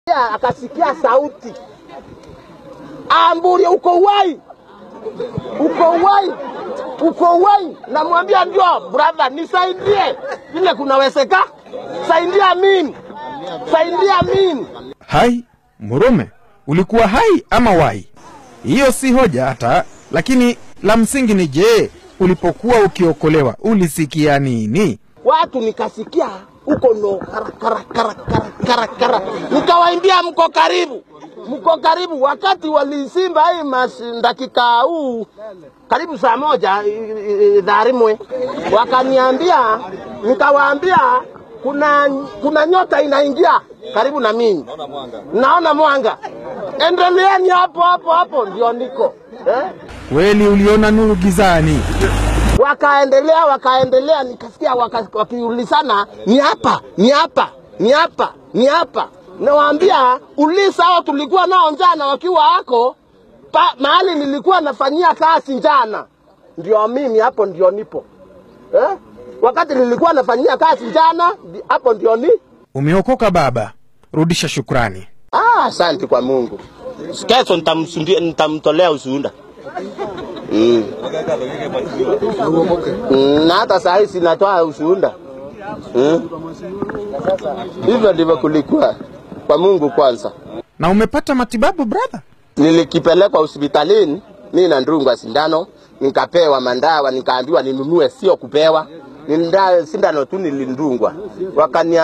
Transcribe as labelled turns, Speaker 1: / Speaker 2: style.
Speaker 1: akasikia sauti, Amburi, uko uwai, uko uwai, uko uwai. Namwambia ndio brother, nisaidie vile kunawezeka, saidia mimi, saidia mimi.
Speaker 2: Hai Murume, ulikuwa hai ama wai? Hiyo si hoja hata, lakini la msingi ni je, ulipokuwa ukiokolewa ulisikia nini?
Speaker 1: watu nikasikia huko no kara kara kara kara kara kara, nikawaimbia mko karibu, mko karibu. Wakati walisimba hii mas dakika huu karibu saa moja i- i- dharimwe, wakaniambia, nikawaambia kuna kuna nyota inaingia karibu na mimi, naona mwanga, endeleeni hapo hapo hapo, ndio niko eh?
Speaker 2: Kweli uliona nuru gizani?
Speaker 1: wakaendelea wakaendelea, nikasikia waka- wakiulizana ni hapa ni hapa ni hapa ni hapa. Nawaambia uliza hao tulikuwa nao njana wakiwa hako pa, mahali nilikuwa nafanyia kazi njana, ndio mimi hapo ndio nipo eh? Wakati nilikuwa nafanyia kazi njana, ndi- hapo ndio ni
Speaker 2: Umeokoka baba, rudisha shukrani.
Speaker 1: Ah, asante kwa Mungu. Kesho nitamsundia nitamtolea ushuhuda. Mm. Mm, na hata saa hii sinatoa ushuhuda. Mm. Hivyo ndivyo kulikuwa kwa Mungu kwanza.
Speaker 2: Na umepata matibabu brother?
Speaker 1: Nilikipelekwa hospitalini mimi na ndungwa sindano, nikapewa mandawa, nikaambiwa ninunue, sio kupewa. Ni nda- sindano tu nilindungwa, wakania